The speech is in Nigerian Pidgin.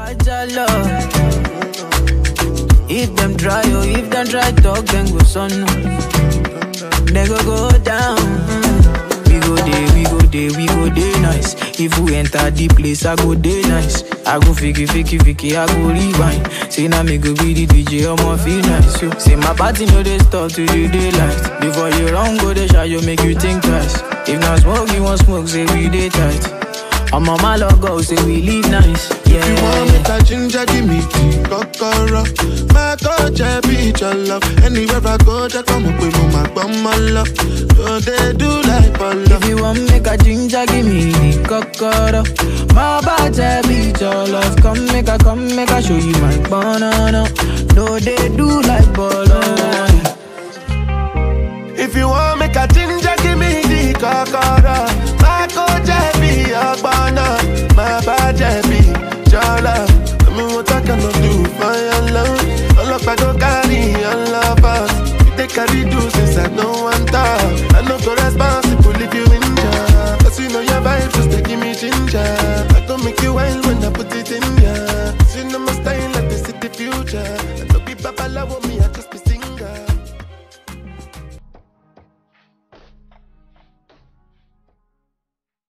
Ajala. If them try, oh, if them try talk, then go son. They go go down. We go day, we go day, we go day nice. If we enter the place, I go day nice. I go fiki, fiki, fiki, I go rewind. Say now me go be the DJ, I'ma feel nice. So, say my party no they stop to the daylight. Before you run, go they shot, you make you think twice. If not smoke, you want smoke, say we day tight. I'm on my logo, say we live nice. Yeah. You want me to ginger, give me the kokoro. My coach, I be your love. Anywhere I go, just come up with my bum, my love. So they do like Polo. If you want make a ginger, give me the cocoa. My body beat your love. Come make a, come make a show you my banana. No, they do like bolo. If you want make a ginger, give me the kokoro. My coach, I be your banana. My body be your love. I mean, what I cannot do for your love. All up, I go carry your love us. You take carry do since I know one talk. I know go responsible if you injure. Cause you know your vibe just they give me ginger. I go make you wild when